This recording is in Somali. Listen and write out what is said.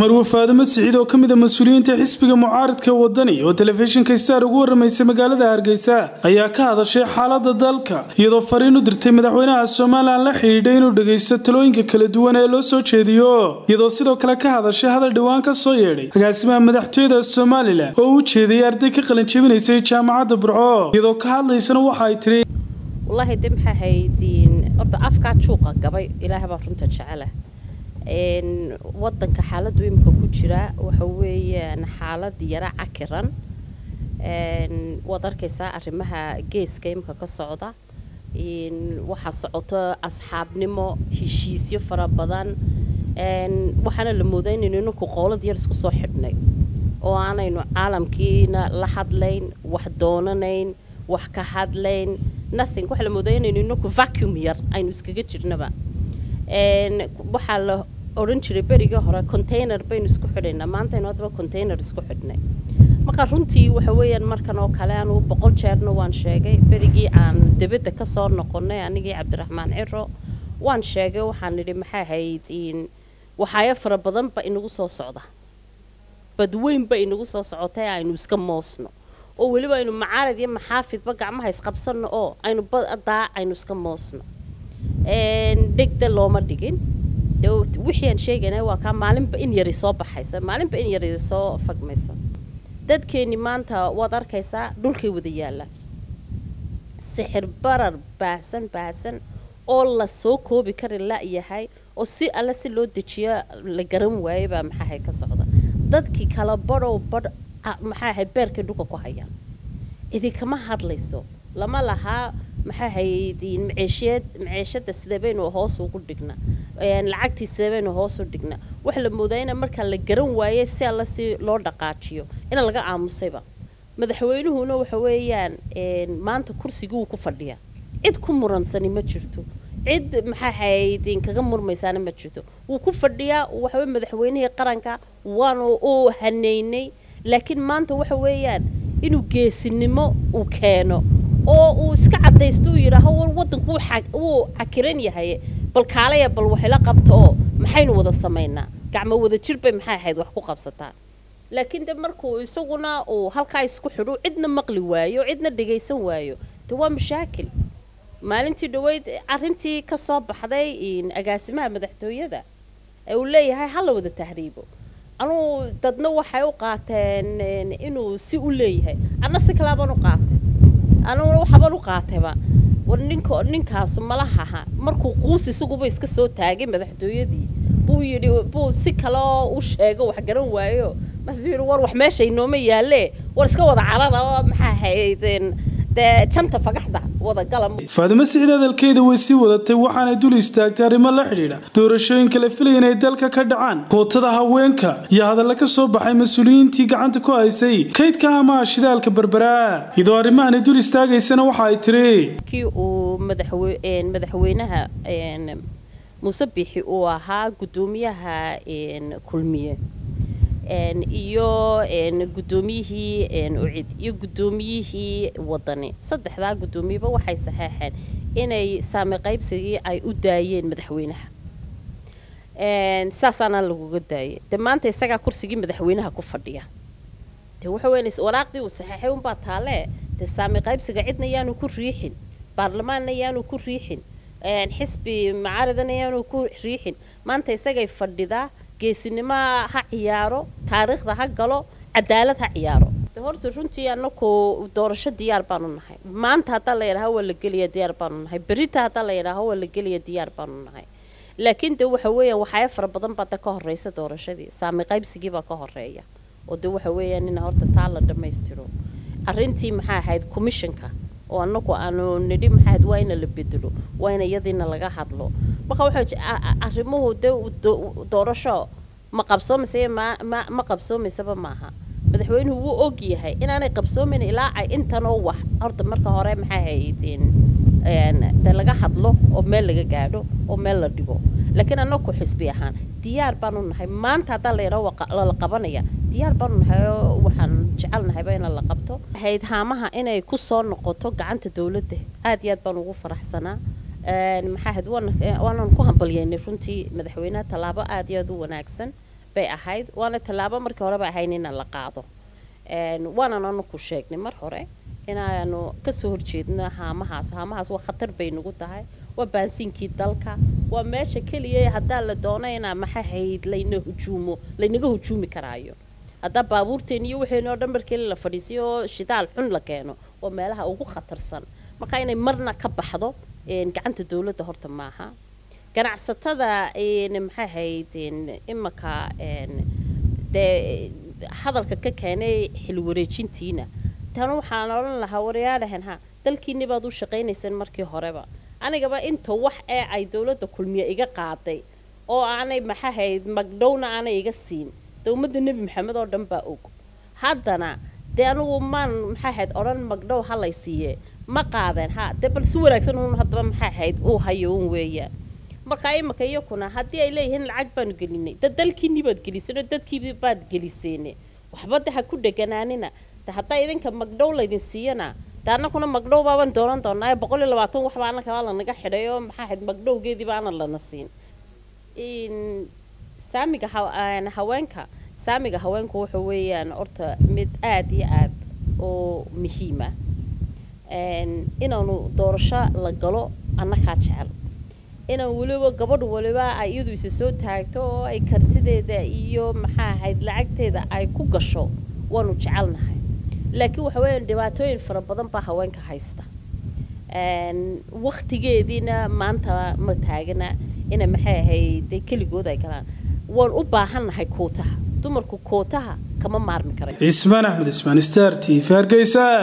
marwe faadimo siciid oo ka mid a mas-uuliyiinta xisbiga mucaaridka wadani oo telefishinka star ugu warramaysay magaalada hargeysa ayaa ka hadashay xaalada dalka iyadoo fariin u dirtay madaxweynaha somalilan la xidhiidhay inuu dhegaysto talooyinka kala duwan ee loo soo jeediyo iyadoo sidoo kale ka hadashay hadal dhowaan ka soo yeedhay agaasimaha madaxtooyada somalilan oo u jeedayay arday ka qalin jebinaysay jaamacadda burco iyadoo ka hadlaysana waxa ay tiri wallaahi de maxaa haydiin horta afkaa juuqa gabay ilaahay baa runta jecela wadanka xaaladu imika ku jira waxa weeyaan xaalad yara cakiran waad arkaysaa arrimaha geeska imika ka socda waxaa socoto asxaabnimo heshiisyo fara badan waxaana la moodaa inaynu inanku qoolad yar isku soo xidhnay oo aanaynu caalamkiina la hadlayn wax doonanayn wax ka hadlayn nothing waxaa la moodaa inaynu inanku vacuum yar aynu iskaga jirnaba waxaa la odhan jiray berigii hore container baynu isku xidhaynaa maantaynu haddaba container isku xidhnay marka runtii waxa weeyaan markan oo kale anu boqol jeerna waan sheegay berigii aan debadda ka soo noqonnay anigii cabdiraxmaan ciro waan sheegay waxaan nidhi maxaa hayd waxaayo fara badan ba inagu soo socda badweyn ba inagu soo socotay aynu iska moosno oo weliba aynu macaarad iyo maxaafidba gacmaha isqabsanno oo aynu badaa aynu iska moosno dhegda looma dhigin wixii aan sheegaynay waa kaa maalinba in yari soo baxaysa maalinba in yari soo fagmaysa dadkeenni maanta waad arkaysaa dhulkay wada yaallaan sixir barar baahsan baahsan oo la soo koobi kari la-yahay oo si alle si loo dejiyo la garan waayay baa maxaahay ka socda dadkii kala badhow badh maxaahay beerkay dhulka ku hayaan idinkama hadlayso lama lahaa maxaa haydiin maceesheed maceeshada sideebaynu hoos ugu dhigna lacagtii sideebaynu hoos u dhigna waxa la moodaa ina markaa la garan waayay si alla si loo dhaqaajiyo ina laga aamusayba madaxweynuhuna waxa weeyaan maanta kursigii wuu ku fadhiyaa cid ku muransani ma jirto cid maxaa haydiin kaga murmaysaana ma jirto wuu ku fadhiyaa waxawey madaxweynihii qaranka waanu u haneynay laakiin maanta waxa weeyaan inuu geesinimo uu keeno oo uu iska cadaysto uu yidhaaho war waddanku wuu cakiran yahay bal kaalaya bal waxila qabta oo maxaynu wada samaynaa gacmo wada jir bay maxay ahayd wax ku qabsataa laakiin de markuu isaguna uu halkaa isku xidho cidna maqli waayo cidna dhagaysan waayo de waa mashaakil maalintii dhaweyd arrintii ka soo baxday agaasimaha madaxtooyada ee uu leeyahay ha la wada tahriibo anuu dadna waxay u qaateen inuu si u leeyahay adna si kalaabaan u qaatay anuguna waxaabaan u qaatayba war ninka ninkaasu malahaha markuu quus isaguba iska soo taagay madaxtooyadii buu yidhi buu si kaleo u sheego wax garan waayo markaasuu yidhi war wax meesha inooma yaalle war iska wada carada oo maxaa haydeen dee janta fagaxda wada gala faadimo siciid hadalkeeda way sii wadatay waxaanay dul istaagtay arrimo la xidhiidha doorashooyinka la filaya inay dalka ka dhacaan kootada haweenka iyo hadalla ka soo baxay mas-uuliyiintii gacanta ku haysay kaydka amaha shidaalka berberaa iyadoo arrimahani dul istaagaysana waxa ay tiri kii uu madaxweynaha muuse biixi uu ahaa guddoomiyaha kulmiye iyo guddoomiyihii ucid iyo guddoomiyihii wadani saddexdaa guddoomiyeba waxay saxeexeen inay saami qaybsigii ay u daayeen madaxweynaha saasaana laguga daayay de maanta isagaa kursigii madaxweynaha ku fadhiya de waxa weyn waraaqdii uu saxeexay unbaa taalee de saami qaybsiga cidna yaanu ku riixin baarlamaanna yaanu ku riixin xisbi macaaridana yaanu ku riixin maanta isagay fadhidaa geesinimo ha ciyaaro taariikhda ha galo cadaalad ha ciyaaro horta runtii anaku doorasho diyaar baanu nahay maanta haddaa la yidhaaho waa la gelaya diyaar baanu nahay berita haddaa la yidhaaho waa la gelaya diyaar baanu nahay laakiin de waxa weeyaan waxyaabo fara badan baa de ka horeysa doorashadii saami qaybsigii baa ka horeeya oo de waxa weeyaan in horta taa la dhammaystiro arrintii maxaa ahayd commissionka oo anagu aanu nidhi maxaad waa ina la bedelo waa ina iyadiina laga hadlo marka waxaa arrimuhu de doorasho ma qabsoomaysa ma ma ma qabsoomaysaba maaha madaxweynuhu wuu og yahay inaanay qabsoomayn ilaa ay intanoo wax horta marka hore maxaa haydeen de laga hadlo oo meel laga gaadho oo meel la dhigo laakiin anaku xisbi ahaan diyaar baanu nahay maanta haddaa la yidhaho la qabanaya diyaar baanu nahay oo waxaan jecelnahayba in la qabto hayd haamaha inay ku soo noqoto gacanta dowladda aad iyo aad baan ugu faraxsanaa maxaa ahayd waanan ku hambalyeynay runtii madaxweynaha tallaabo aad iyo aad u wanaagsan bay ahayd waana tallaabo markii horeba ahayn inaan la qaado waanan anu ku sheegnay mar hore inaanu kasoo horjeedno haamahaas haamahaas waa khatar bay nagu tahay waa baansiinkii dalka waa meesha keliya haddaa la doono inaa maxahayd layna hujuumo laynaga hujuumi karaayo haddaa baabuurteen iyo waxaynu oo dhan markii la fadhiisiyo oo shidaal xun la keeno waa meelaha ugu khatarsan marka inay marna ka baxdo gacanta dowladda horta maaha ganacsatada maxay ahayd imaka dee hadalka ka keenay xilwareejintiina tan waxaan odhan lahaa waryaadhahan ha dalkiinni baad u shaqaynayseen markii horeba anigaba inta wax ee ay dowladda kulmiye iga qaaday oo aanay maxahayd magdhowna aanay iga siin dee ummadda nebi maxamed oo dhan baa og haddana dee anigu maan maxaahayd odhan magdhow ha lay siiye ma qaadeen ha dee bal si wanaagsan uun haddaba maxaahayd uu hayo un weeyaan markaa imika iyakuna haddii ay leeyihiin lacag baanu gelinay dad dalkiinii baad geliseenoo dadkii baad geliseene waxba de ha ku dheganaanina de haddaa idinka magdhow laydin siiyana de annakuna magdhow baabaan doonan doonaa boqol iyo labaatan waxbaa annakaba lanaga xidhay oo maxaa ahayd magdhowgeediiba aanan lana siin saamiga haweenka saamiga haweenku waxa weeyaan horta mid aada iyo aad oo muhiima inaanu doorasho la galo annakaa jecel inaan weliba gabadh waliba ay iyadu isa soo taagto oo ay kartideeda iyo maxaa ahayd lacagteeda ay ku gasho waanu jecelnahay laakiin waxa weeyaan dhibaatooyin fara badan baa haweenka haysta waktigeediina maanta ma taagana ina maxay ahayd keligood ay galaan waan u baahannahay kootaha dumarku kootaha kama maarmi karayo cismaan axmed ismaan star t v hargeysa